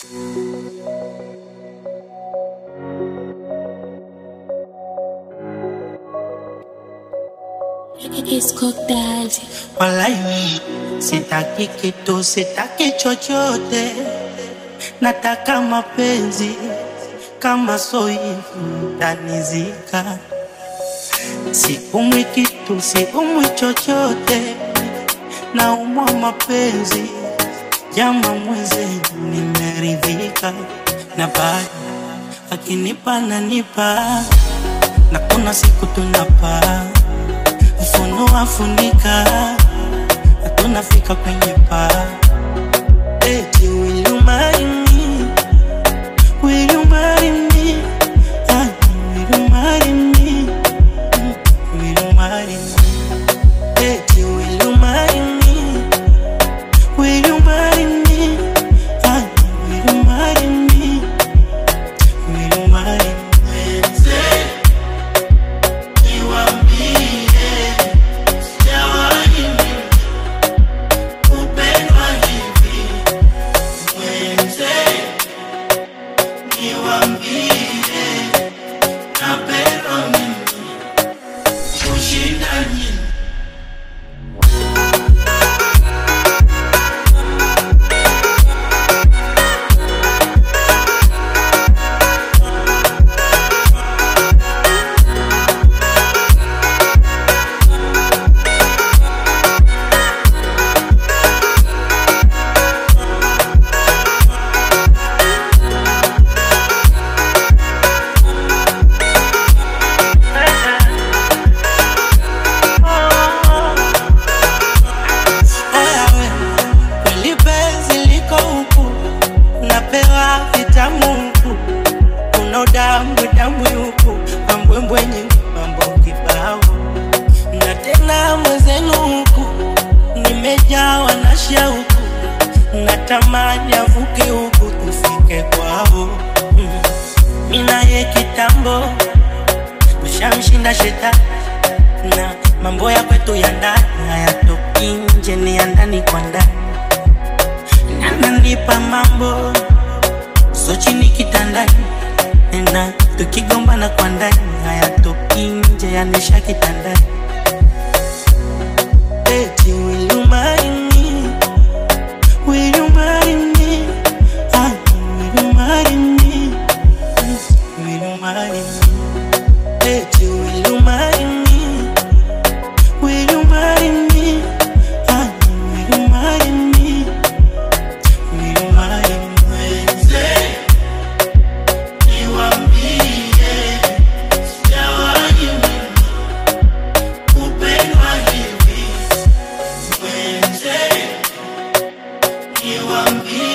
It's cooked daddy. Walai, sitaki kitu, sitaki chochote, nataka mapenzi kama soivu tanizika. Siumwi kitu, siumwi chochote, naumwa mapenzi jama mwezi, nimeridhika na bado akinipa nanipa, na kuna siku tunapaa ufunua funika, hatunafika kwenye paa. Eti will you marry me? Will you marry me? Ah, will you marry me? Mm, Will you marry me? Eti will you marry me? Will you marry me? Ah, will you marry me? Will you marry me? Ewe, kweli penzi liko huku, napewa vitamu huku, kuna udambwe dambwe huku, mambwembwe nyingi, mambo kibao, na tena mwenzenu huku, nimejawa na shauku, natamani avuke huku tufike kwao. Mm. Mimi naye kitambo tushamshinda shetani na mambo ya kwetu ya ndani hayatoki nje, ni ya ndani kwa ndani. Ananipa mambo so chini kitandani, na tukigombana kwa ndani hayatoki nje, yanisha kitandani. Eti will you marry me? Will you marry me? Ah, will you marry me? Will you marry me? Eti will you marry me? Will you marry me? Ah, will you marry me? Will you marry me? Niwaambie